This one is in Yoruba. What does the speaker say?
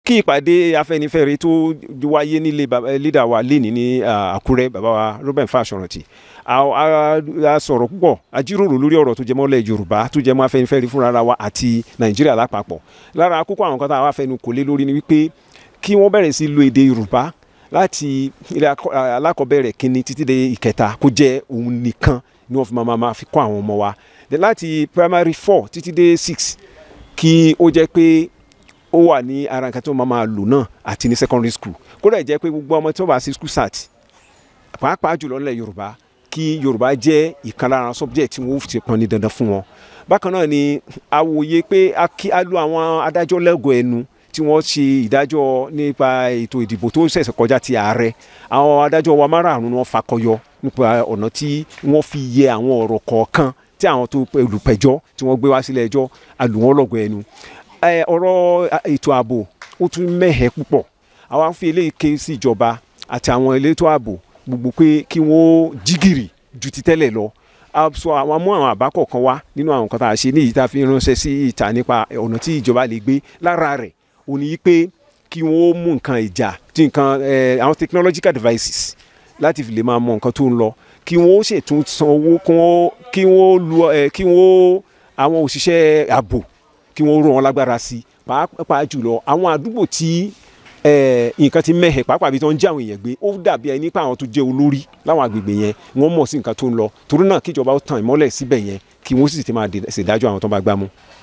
kí ìpàdé afẹ́nifẹ́re tó wáyé nílé lídà wa lénìí ní àkúrẹ́ bàbá wa Robert Fáṣọ̀rántì a sọ̀rọ̀ púpọ̀ a jíròrò lórí ọ̀rọ̀ tó jẹmọ́ lẹ̀ Yorùbá tó jẹmọ́ afẹ́nifẹ́re fúnra wa àti Nàìjíríà lápapọ̀ lára kókó àwọn kan tá a wá fẹnu kò lé lórí ni wípé kí wọ́n bẹ̀rẹ̀ sí lo èdè Yorùbá láti ilé alákọ̀ọ́bẹ̀rẹ̀ kínní títí dé ìkẹta kó jẹ́ òun nìkan ni wọ́n fi máa máa fi kọ́ àwọn ọmọ wa láti primary four títí dé six kí ó jẹ́ pé ó wà ní ara nǹkan tó máa máa lò náà àti ní secondary school kódà jẹ́ pé gbogbo ọmọ tí wọ́n bá ṣe school sat pàápàá jùlọ nílẹ̀ Yorùbá kí Yorùbá jẹ́ ìkan lára subject tí wọ́n ti pọn ní dandan fún wọn bákan náà ni a wòye pé a lo àwọn adájọ́ lẹ́gọ̀ọ́ ẹnu tí wọ́n ṣe ìdájọ́ nípa ètò ìdìbò tó ṣẹ̀ṣẹ̀ kọjá ti ààrẹ àwọn adájọ́ wa márààrún wọn fakọyọ nípa ọ̀nà tí wọ́n fi yẹ àwọn ọ̀rọ̀ kọ̀ọ̀kan tí àwọn tó olùpẹ̀jọ́ tí wọ́n gbé wá sílẹ̀ ẹjọ́ alùwọ́n lọ́gọ̀ ẹnu ọ̀rọ̀ ètò ààbò ó tún mẹ́hẹ̀ púpọ̀ àwa ń fi eléyìí ké sí ìjọba àti àwọn elétò ààbò gbogbo pé kí wọ́n jígìrì ju ti tẹ́lẹ̀ lọ sọ àwọn mú àwọn àbá kọ̀ọ̀kan wá nínú àwọn nǹkan tá a ṣe ní èyí tá a fi ránṣẹ́ sí ìta nípa ọ̀nà tí ìjọba lè gbé lára rẹ̀ ó ní pé kí wọ́n mú nǹkan ìjà tí nǹkan àwọn technological devices láti fi lè máa mọ nǹkan tó ń lọ kí wọ́n ṣètún sanwó kí wọ́n lu kí wọ́n àwọn òṣìṣẹ́ ààbò kí wọ́n rọ̀ wọ́n lágbára sí pàápàá jùlọ àwọn àdúgbò tí nǹkan ti mẹ́hẹ̀ pàápàá bí tó ń jẹ́ àwọn èèyàn gbé ó dàbí ẹni pé àwọn tó jẹ́ olórí láwọn agbègbè yẹn wọ́n mọ̀ sí nǹkan tó ń lọ torí náà kíjọba ó tan ìmọ́lẹ̀ síbẹ̀ yẹn kí wọ́n sì ti máa ṣèdájọ́ àwọn tó bá gbámú.